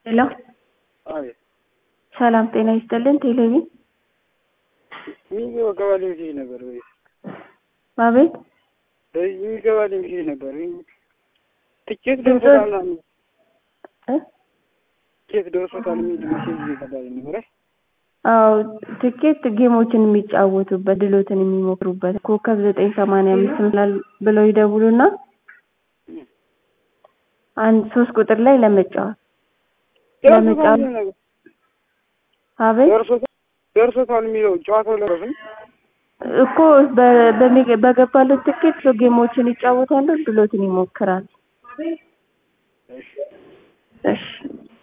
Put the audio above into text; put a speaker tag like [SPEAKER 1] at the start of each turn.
[SPEAKER 1] ሄሎ
[SPEAKER 2] አቤት
[SPEAKER 1] ሰላም ጤና ይስጥልን። ቴሌቪ
[SPEAKER 2] የሚገባልኝ ጊዜ ነበር ወይ
[SPEAKER 1] አቤት
[SPEAKER 2] የሚገባልኝ ጊዜ ነበር። ትኬት
[SPEAKER 1] ድምፅ-
[SPEAKER 2] ደርሶታል ምናምን
[SPEAKER 1] እ?
[SPEAKER 2] ትኬት ደርሶታል የሚል ሜሴጅ እየገባልኝ ነበር።
[SPEAKER 1] አዎ ትኬት ጌሞችን የሚጫወቱበት ድሎትን የሚሞክሩበት ኮከብ ዘጠኝ ሰማንያ አምስት ምላል ብለው ይደውሉና አንድ ሶስት ቁጥር ላይ ለመጫወት
[SPEAKER 2] ደርሶታል
[SPEAKER 1] ለመጫወት
[SPEAKER 2] የሚል ነገር
[SPEAKER 1] አቤት
[SPEAKER 2] ደርሶታል ደርሶታል የሚለው ጨዋታው ለረፍም
[SPEAKER 1] እኮ በ- በሚገ- በገባለት ትኬት ሰው ጌሞችን ይጫወታሉ፣ ድሎትን ይሞክራል። እሺ